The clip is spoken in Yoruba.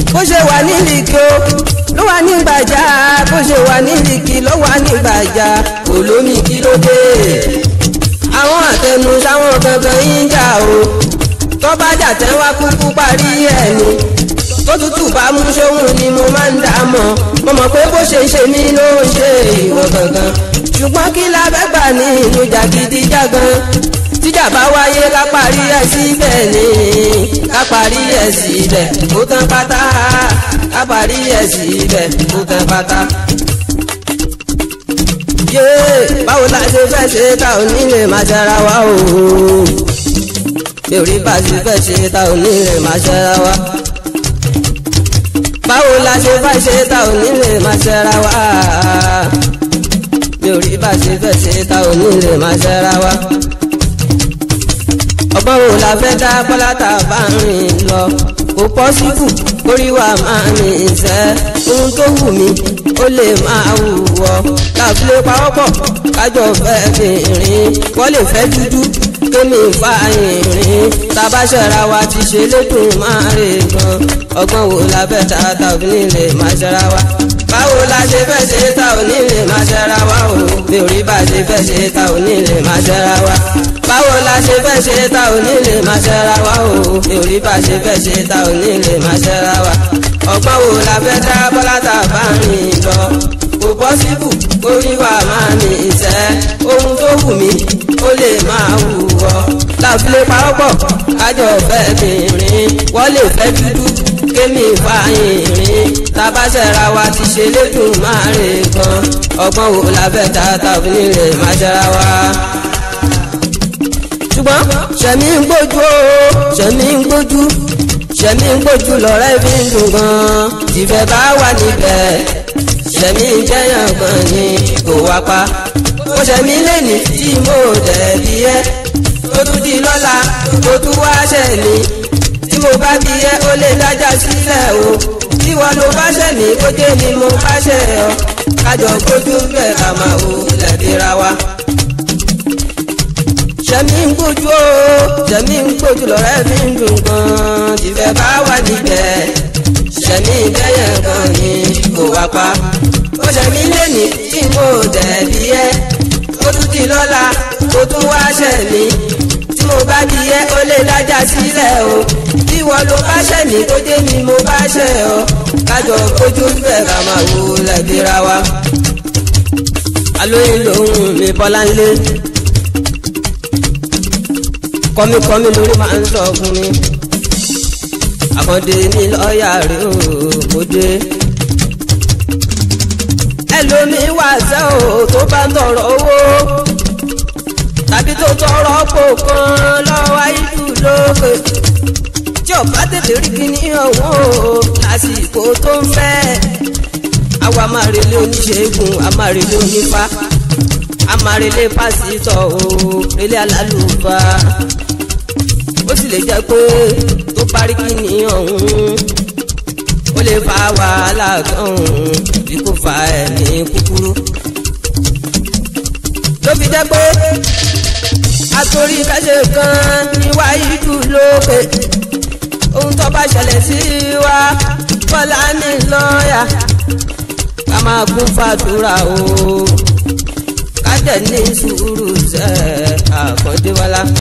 bó ṣe wà ní Líkì o ló wà ní Gbàjà bó ṣe wà ní Líkì ló wà ní Gbàjà olómi kí ló dé àwọn àtẹnu sáwọn kankan yín jà o tó bá jà tẹ́ wá kúkú parí ẹ̀ ni tó tútù bá mú sóhun ni mo máa ń dà mọ́ mo mọ̀ pé bó ṣe ṣe mí ló ń ṣe ìwọ gangan ṣùgbọ́n kí la fẹ́ gbà ní inú jàgídíjàgan tíjà bá wáyé ká parí ẹ̀ síbẹ̀ ni ká parí ẹ̀ síbẹ̀ ó tán pátá ká parí ẹ̀ síbẹ̀ ó tán pátá. yéé báwo la ṣe fẹ́ ṣe ta ò ní lè máa ṣara wa o bí orí bá ṣe fẹ́ ṣe ta ò ní lè máa ṣara wa báwo la ṣe fẹ́ ṣe ta ò ní lè máa ṣara wa bí orí bá ṣe fẹ́ ṣe ta ò ní lè máa ṣara wa ọgbọ́n wo la fẹ́ dá bọ́lá tá a bá rìn lọ kò pọ́sibù orí wa máa ní ìṣẹ́ ohun tó wù mí ó lè máa wù ọ́ káfílẹ̀ pawọ́pọ̀ kájọ fẹ́ bìnrin wọ́n lè fẹ́ dúdú kémi fa ìrìn tabaṣẹ́ra wa ti ṣe lédùn máa rè gan ọgbọ́n wo la fẹ́ ta ta ò ní lè máa ṣẹ́ra wa báwo la ṣe fẹ́ ṣe ta ò ní lè máa ṣẹ́ra wa o bí orí bá ṣe fẹ́ ṣe ta ò ní lè máa ṣẹ́ra wa báwo la ṣe fẹ́ ṣe ta ò ní lè máa ṣẹ́ra wa o bí orí bá ṣe fẹ́ ṣe ta ò ní lè máa ṣẹ́ra wa ọgbọ́n wo la fẹ́ dá bọ́lá tá a bá rìn lọ kò pọ́sibù kórí wa máa ní ìṣẹ́ ohun tó wù mí ó lè máa wù ọ́ láfilé pawọ́pọ̀ kájọ fẹ́ bìnrin wọ́n lè fẹ́ dúdú kémi fa ìrìn tabaṣẹ́ra wa ti ṣe lédùn máa rè gan ọgbọ́n wo la fẹ́ ta tàbí nílé máa ṣẹ́ra wa ṣùgbọ́n ṣẹ̀mí ń gbójú o ṣẹ̀mí ń gbójú ṣẹ̀mí ń gbójú lọ́rẹ́ fi ń dùn gan tìfẹ́ bá wà níbẹ̀ ṣẹ̀mí ń jẹ́yàn gan ni kò wá pa mo ṣẹ̀mí lẹ́ni tí mo dẹ̀bi ẹ́ tó tún di lọ́la tó tún wá ṣẹ̀mí tí mo bá bí ẹ́ ó lè dájà sílẹ̀ o tí wọ́n ló bá ṣẹ̀mí kó dé ni mo bá ṣẹ̀ ọ́ kájọ gbójú bẹ́ẹ̀ ká máa wò lẹ́bíra wa ṣẹ̀mí ń gbójú o ṣẹ̀mí ń gbójú lọ́rẹ́ mi ń dùn gan tìfẹ́ bá wà níbẹ̀ ṣẹ̀mí bẹ́yẹn gan ni kò wá pa ó ṣẹ̀mí lẹ́ni tí mo dẹ̀bi ẹ́ ó tún di lọ́la ó tún wá ṣẹ̀mí tí mo bá bí ẹ́ ó lè dájà sílẹ̀ o tí wọ́n ló bá ṣẹ̀mí tó dé ni mo bá ṣẹ̀ ọ́ kájọ kojú bẹ́ẹ̀ ká máa wo lẹ́gbẹ̀rẹ̀ wa alóyún lòun mi bọ́lá ń lé kọ́míkọ́mí lórí máa ń sọ fún mi. àkàndé ní lọ́ọ̀yà rẹ̀ ó mo dé. ẹlòmíì wà sẹ́ ò tó bá ń tọrọ owó tàbí tó tọrọ pò kan lọ́wọ́ ayíjú lókè. tí ọba tètè rí kíní ọ̀hún o lásìkò tó ń fẹ́. àwa máa relé oníṣègùn a máa relé onífá a máa relé pásítọ̀ o relé alálùfáà ó sì lè jẹ́ pé tó parí kíní ọ̀hún ó lè fa wàhálà kan bí kò fa ẹ̀mí kúkúrú. ló fi jẹ́ pé àtòrí kẹ́sẹ̀ kan ní wáyídù lókè ohun tó bá ṣẹlẹ̀ sí wa bọ́lá ní lọ́ọ̀yà ká máa kún fàdúrà o ká dẹ̀ ní sùúrù sẹ́ àkàndéwálá.